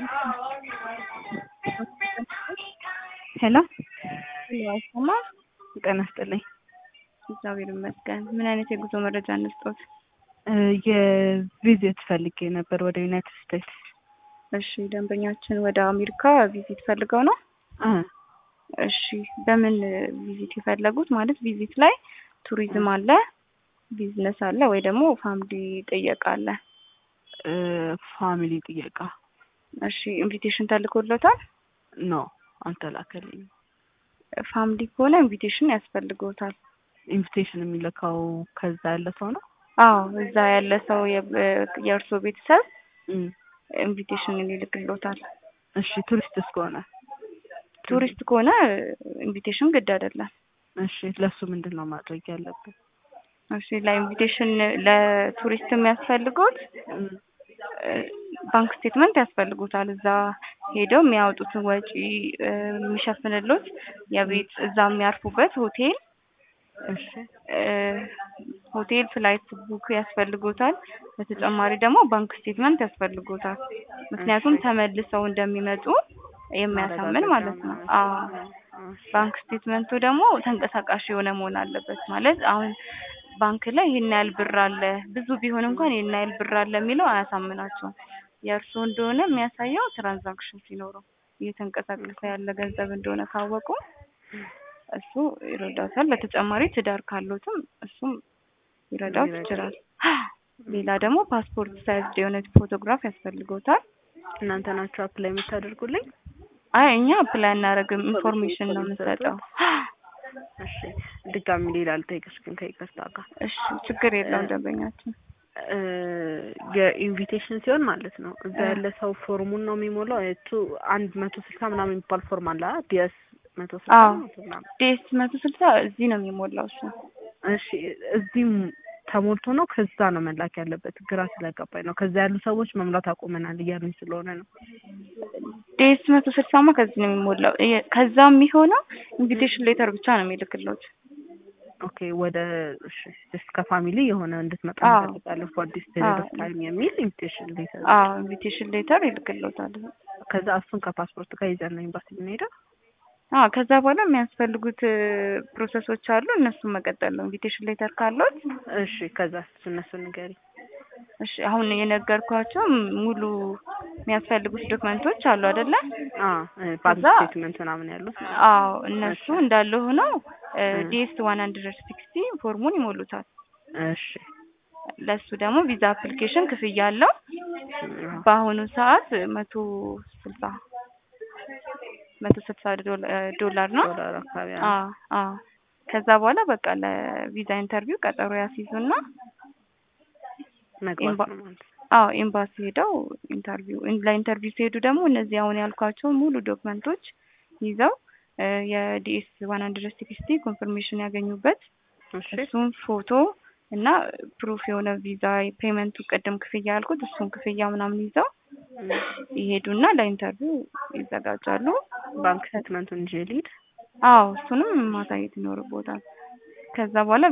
ሄሎ አይሰማ ጤና ይስጥልኝ። እግዚአብሔር ይመስገን። ምን አይነት የጉዞ መረጃ እንስጦት? የቪዚት ፈልጌ ነበር ወደ ዩናይትድ ስቴትስ። እሺ ደንበኛችን ወደ አሜሪካ ቪዚት ፈልገው ነው? እ እሺ በምን ቪዚት የፈለጉት? ማለት ቪዚት ላይ ቱሪዝም አለ፣ ቢዝነስ አለ ወይ ደግሞ ፋሚሊ ጥየቃ አለ? እ ፋሚሊ ጥየቃ እሺ ኢንቪቴሽን ተልኮሎታል? ኖ አልተላከልኝም። ፋሚሊ ከሆነ ኢንቪቴሽን ያስፈልገውታል። ኢንቪቴሽን የሚልከው ከዛ ያለ ሰው ነው? አዎ እዛ ያለ ሰው የእርሶ ቤተሰብ እም፣ ኢንቪቴሽን ይልክሎታል። እሺ ቱሪስትስ ከሆነ? ቱሪስት ከሆነ ኢንቪቴሽን ግድ አይደለም። እሺ ለሱ ምንድን ነው ማድረግ ያለብን? እሺ ለኢንቪቴሽን ለቱሪስት የሚያስፈልጉት እም፣ ባንክ ስቴትመንት ያስፈልጉታል። እዛ ሄደው የሚያወጡትን ወጪ እ የሚሸፍንሎት የቤት እዛ የሚያርፉበት ሆቴል እሺ እ ሆቴል ፍላይት ቡክ ያስፈልጎታል። በተጨማሪ ደግሞ ባንክ ስቴትመንት ያስፈልጎታል። ምክንያቱም ተመልሰው እንደሚመጡ የሚያሳምን ማለት ነው። አዎ ባንክ ስቴትመንቱ ደግሞ ተንቀሳቃሽ የሆነ መሆን አለበት። ማለት አሁን ባንክ ላይ ይሄን ያህል ብር አለ ብዙ ቢሆን እንኳን ይሄን ያህል ብር አለ የሚለው አያሳምናቸውም። የእርስዎ እንደሆነ የሚያሳየው ትራንዛክሽን ሲኖረው እየተንቀሳቀሰ ያለ ገንዘብ እንደሆነ ካወቁ እሱ ይረዳታል። በተጨማሪ ትዳር ካሉትም እሱም ሊረዳው ይችላል። ሌላ ደግሞ ፓስፖርት ሳይዝ የሆነ ፎቶግራፍ ያስፈልገውታል። እናንተ ናችሁ አፕላይ የምታደርጉልኝ? አይ እኛ አፕላይ አናደርግም፣ ኢንፎርሜሽን ነው የምንሰጠው። እሺ ድጋሚ ሌላ ልጠይቅሽ ግን ከይቅርታ ጋር እሺ ችግር የለውም ደንበኛችን። እ የኢንቪቴሽን ሲሆን ማለት ነው እዛ ያለ ሰው ፎርሙን ነው የሚሞላው። እቱ አንድ መቶ ስልሳ ምናምን የሚባል ፎርም አለ ዲኤስ መቶ ስልሳ አዎ መቶ ምናምን። ዴስ መቶ ስልሳ እዚህ ነው የሚሞላው እሱ። እሺ እዚህም ተሞልቶ ነው ከዛ ነው መላክ ያለበት? ግራ ስለገባኝ ነው። ከዛ ያሉ ሰዎች መሙላት አቁመናል እያሉኝ ስለሆነ ነው። ዴስ መቶ ስልሳማ ከዚህ ነው የሚሞላው። የ- ከዛ የሚሆነው ኢንቪቴሽን ሌተር ብቻ ነው የሚልክሎት። ኦኬ ወደ እሺ ጀስት ከፋሚሊ የሆነ እንድትመጣ አዎ። እንፈልጋለን ፎር ዲስ ፔሪድ ኦፍ አዎ። ታይም የሚል ኢንቪቴሽን ሌተር። አዎ ኢንቪቴሽን ሌተር ይልክሎታል። ከዛ እሱን ከፓስፖርት ጋር ይዘን ነው ኤምባሲ የምንሄደው። አዎ ከዛ በኋላ የሚያስፈልጉት ፕሮሰሶች አሉ። እነሱን መቀጠል ነው። ኢንቪቴሽን ሌተር ካሎት እሺ ከዛ እሱ እነሱ ንገሪ። እሺ አሁን የነገርኳቸው ሙሉ የሚያስፈልጉት ዶክመንቶች አሉ አይደለ? አዎ ባንክ ከዛ- ስቴትመንት ምናምን ያሉት ማለት ነው። አዎ እነሱ እሺ። እንዳለ ሆነው እ። ዲኤስ ዋን ሀንድረድ ሲክስቲ ፎርሙን ይሞሉታል። እሺ ለሱ ደግሞ ቪዛ አፕሊኬሽን ክፍያ አለው። አዎ። በአሁኑ ሰዓት መቶ ስልሳ መቶ ስልሳ ዶላ- ዶላር ነው። ዶላር አካባቢ አለ። አዎ አዎ። ከዛ በኋላ በቃ ለቪዛ ኢንተርቪው ቀጠሮ ያስይዙና መግባት ኤምባ- ነው ማለት ነው። አዎ ኤምባሲ ሄደው ኢንተርቪው ለኢንተርቪው ሲሄዱ ደግሞ እነዚህ አሁን ያልኳቸው ሙሉ ዶክመንቶች ይዘው እ የዲኤስ ዋን ሀንድረድ ሲክስቲ ኮንፈርሜሽን ያገኙበት እሺ እሱን ፎቶ እና ፕሩፍ የሆነ ቪዛ ፔመንቱ ቅድም ክፍያ ያልኩት እሱን ክፍያ ምናምን ይዘው ይሄዱና ለኢንተርቪው ይዘጋጃሉ። ባንክ ስቴትመንቱን ይዤ ልሂድ። አዎ እሱንም ማሳየት ይኖርቦታል። ከዛ በኋላ